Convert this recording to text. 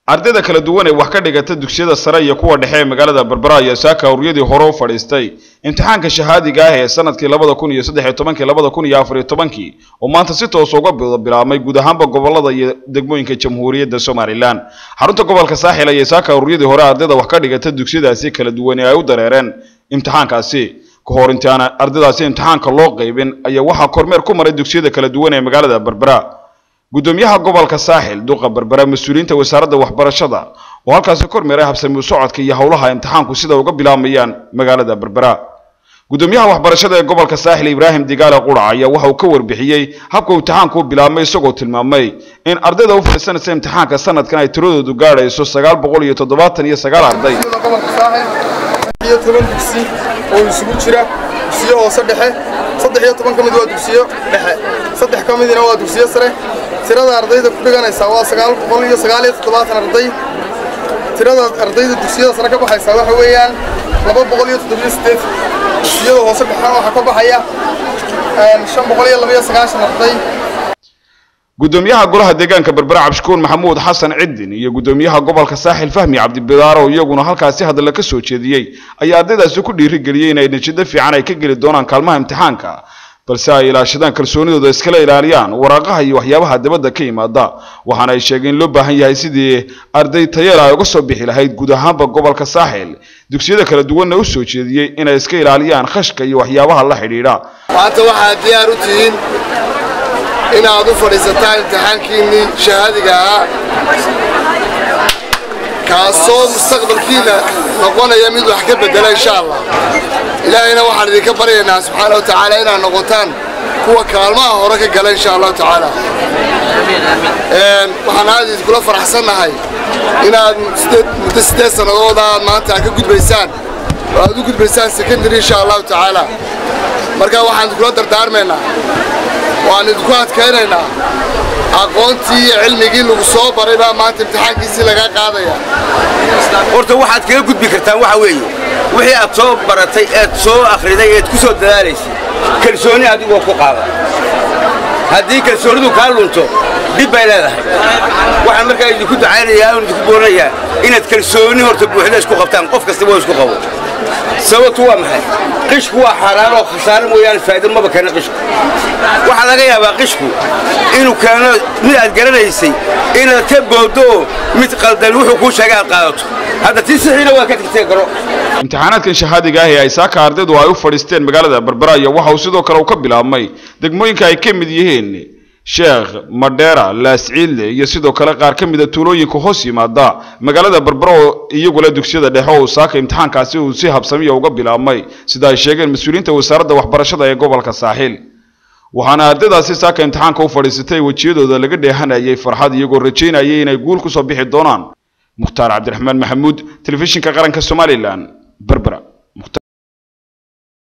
ardayda kala duwan ee wax ka dhigata dugsiyada sare iyo kuwa dhexe ee magaalada berbera ayaa saaka awriyadii hore u fadhiistay imtixaanka shahaadiga ah ee sanadkii labada kun iyo saddex iyo tobankii labada kun iyo afar iyo tobankii oo maanta si toos uga bilaabmay guud ahaanba gobolada iyo degmooyinka jamhuuriyadda somalilan xarunta gobolka saaxil ayay saaka awriyadii hore ardayda wax ka dhigata dugsiyadaasi kala duwan ee ay u dareereen imtixaankaasi ka hor intaana ardaydaasi imtixaanka loo qaybin ayaa waxaa kormeer ku maray dugsiyada kala duwan ee magaalada berbera gudoomiyaha gobolka saaxil duqa berbera mas-uuliyiinta wasaaradda waxbarashada oo halkaasi kormeeray habsami u socodka iyo howlaha imtixaanku sida uga bilaabmayaan magaalada berbera gudoomiyaha waxbarashada ee gobolka saaxil ibraahim digaale qurac ayaa waxa uu ka warbixiyey habka imtixaanku u bilaabmay isagoo tilmaamay in ardayda u fadhiisanaysa imtixaanka sanadkan ay tiradoodu gaadhayso sagaal boqol iyo toddobaatan iyo sagaal arday gobolka saaxil iyo toban dugsi oo isugu jira dugsiyo hoose dhexe saddex iyo toban ka mid waa dugsiyo dhexe saddex ka midina waa dugsiyo sare tirada ardayda ku dhiganaysaa waa sagaal boqol iyo sagaal iyo toddobaatan arday tirada ardayda dugsiyada sare ka baxaysaa waxa weeyaan laba boqol iyo toddobiyo sideed dugsiyada hoose dhexena waxaa ka baxaya shan boqol iyo laba iyo sagaashan arday gudoomiyaha golaha deegaanka berbera cabdishukuur maxamuud xasan ciddin iyo gudoomiyaha gobolka saaxil fahmi cabdibidaar oo iyaguna halkaasi hadalla ka soo jeediyey ayaa ardaydaasi ku dhiirigeliyey inay natiijo fiican ay ka geli doonaan kaalmaha imtixaanka balse ay ilaashadaan kalsoonidooda iskala ilaaliyaan waraaqaha iyo waxyaabaha dibadda ka yimaada waxaana ay sheegeen in loo baahan yahay sidii arday tayeel ay uga soo bixi lahayd guud ahaanba gobolka saaxil dugsiyada kala duwanna u soo jeediyey inay iska ilaaliyaan khashka iyo waxyaabaha la xidhiidha maanta waxaad diyaar u tihiin inaad u fadhiisataan imtixaankiinnii shahaadiga ahaa kaasoo mustaqbalkiina noqonaya mid wax ka beddela insha allah ilaahayna waxaan idinka baryaynaa subxaana wa tacaala inaad noqotaan kuwa kaalmaha hore ka gala insha allahu tacaala waxaan aad idinkula faraxsannahay inaad muddo siddeed sannadooda aad maanta ka gudbaysaan oo aad u gudbaysaan secondary insha allahu tacaala marka waxaan idinkula dardaarmaynaa waan idinku adkaynaynaa aqoontii iyo cilmigii lagu soo baray baa maanta imtixaankiisii lagaa qaadaya horta waxaad kaga gudbi kartaan waxa weeye wixii aad soo baratay eed soo akhriday eed ku soo dadaalaysay kalsooni adigoo ku qaada haddii kalsoonidu kaa lunto dhib bay leedahay waxaan markaa idinku ducaynayaa oon idinku booranayaa inaad kalsooni horta buuxda isku qabtaan qof kastaba oo isku qabo sababtu waa maxay qishku waa xaaraan oo khasaare mooyaane faa'iido maba keena qishku waxaa laga yaabaa qishku inuu keeno mid aad garanaysay inaad ka booddo mid qaldan wuxuu kuu sheegay aad qaadato hadda tii sixiina waa ka tagtee garo imtixaanaadkan shahaadiga ah ee ay saaka ardaydu ay u fadhiisteen magaalada berbera iyo waxa uu sidoo kale uu ka bilaabmay degmooyinka ay ka mid yihiin sheekh madheera laasciille iyo sidoo kale qaar ka mida tuulooyinka hoos yimaada magaalada berbera oo iyagula dugsiyada dhexe oo saaka imtixaankaasi uu si habsamiya uga bilaabmay sida ay sheegeen mas-uuliyiinta wasaaradda waxbarashada ee gobolka saaxiil waxaana ardaydaasi saaka imtixaanka u fadhiisatay wejiyadooda laga dheehanayay farxad iyagoo rajaynayay inay guul ku soo bixi doonaan mukhtaar cabdiraxmaan maxamuud telefishinka qaranka somalilan berbera